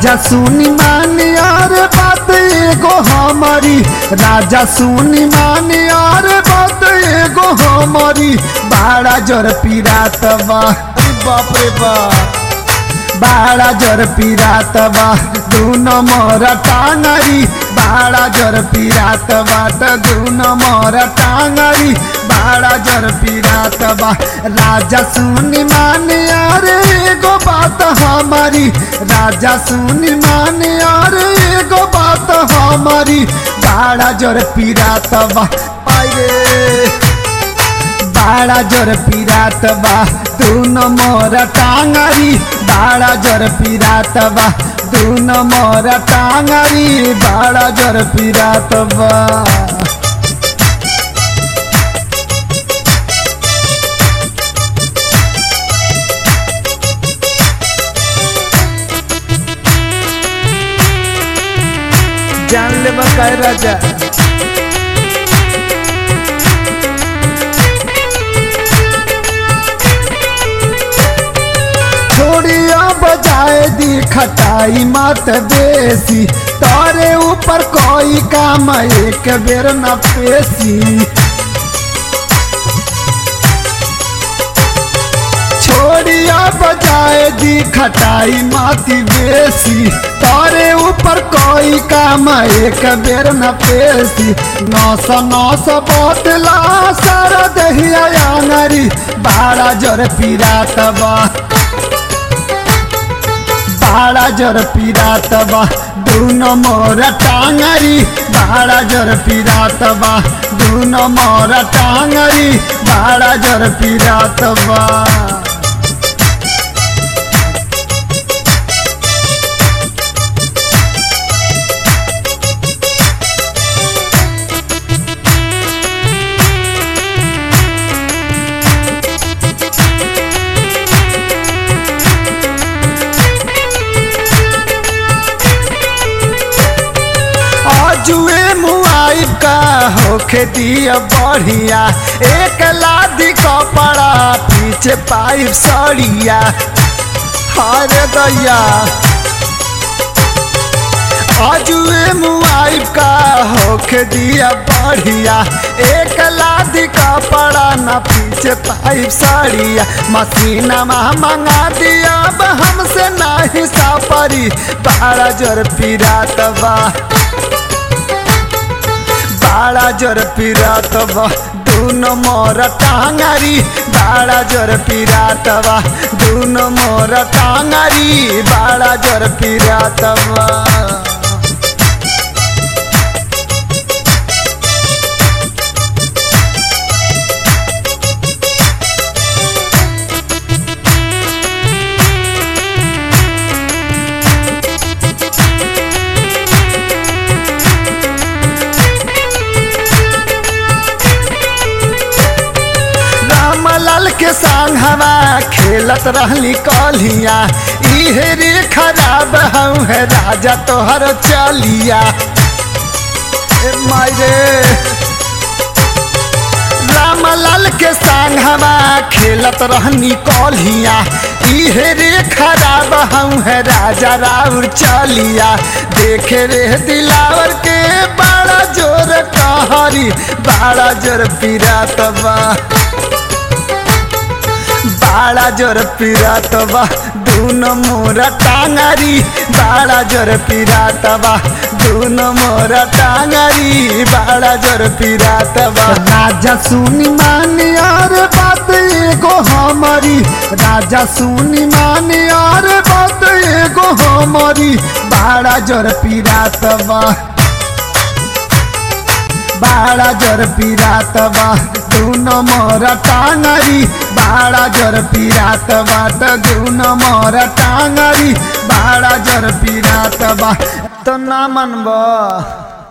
राजा सुनी मानी और बात एगो हमारी राजा सुनी मानी और बात एगो हमारी बाड़ा जर पीरात बा अरे बाप रे बाप बाड़ा जर पीरात बा दूनो मोर टांगरी बाड़ा जर पीरात बाट दूनो मोर टांगरी बाड़ा जर पीरात बा राजा सुनी माने अरे एगो बात हमारी राजा सुनी माने अरे एगो बात हमारी बाड़ा जर पीरात बा आइरे बाड़ा जर पीरात बा दूनो मोर टांगरी बाड़ा जर पीरात बा दूनो मोर टांगरी बाड़ा जर पीरात बा जान ले बकाय राजा छोड़िया बजाए दी खटाई मत बेसी तारे ऊपर कोई काम एक बेर न पेशी छोड़िया बजाए दी खटाई माती बेसी तारे ऊपर कोई काम एक बेर न पेशी नौस नौस बोतला सारा दहिया आंगरी बाड़ा जर पीरात बा बाड़ा जर पीरात बा दूनो मोर टांगरी बाड़ा जर पीरात बा दूनो मोर टांगरी बाड़ा जर पीरात बा जुए मुआई का होखे दिया बढ़िया एक लादी कपड़ा पीछे पाइप सड़िया हरे दैया अजुए मुआई का होखे दिया बढ़िया एक लादी कपड़ा न पीछे पाइप सड़िया मसीना मंगा दिया अब हमसे नहीं सापरी बारह जोर पीरात बा बाड़ा जर पीरात बा दूनो मोर टांगरी बाड़ा जर पीरात बा दूनो मोर टांगरी बाड़ा जर पीरात बा रामलाल के संग हवा खेलत रहली कलिया इहे रे खराब हूँ है राजा तोहर चलिया ए मायरे रामलाल के संग हवा खेलत रहनी कलिया इहे रे खराब हूँ है राजा राउर चलिया देखे रे दिलावर के बड़ा जोर कहरी बड़ा जोर पीरात बा बाड़ा जोर पीरात बा दूनो मोरा टांगरी बाड़ा जोर पीरात बा दूनो मोरा टांगरी बाड़ा जोर पीरात बा राजा सुनी मानी और बात एगो हमारी राजा सुनी मानी और बात एगो हमारी बाड़ा जोर पीरात बा बाड़ा जर पीरात बा दूनो मोर टांगरी बाड़ा जर पीरात बाट दूनो मोर टांगरी बाड़ा जर पीरात बा तो ना मनबा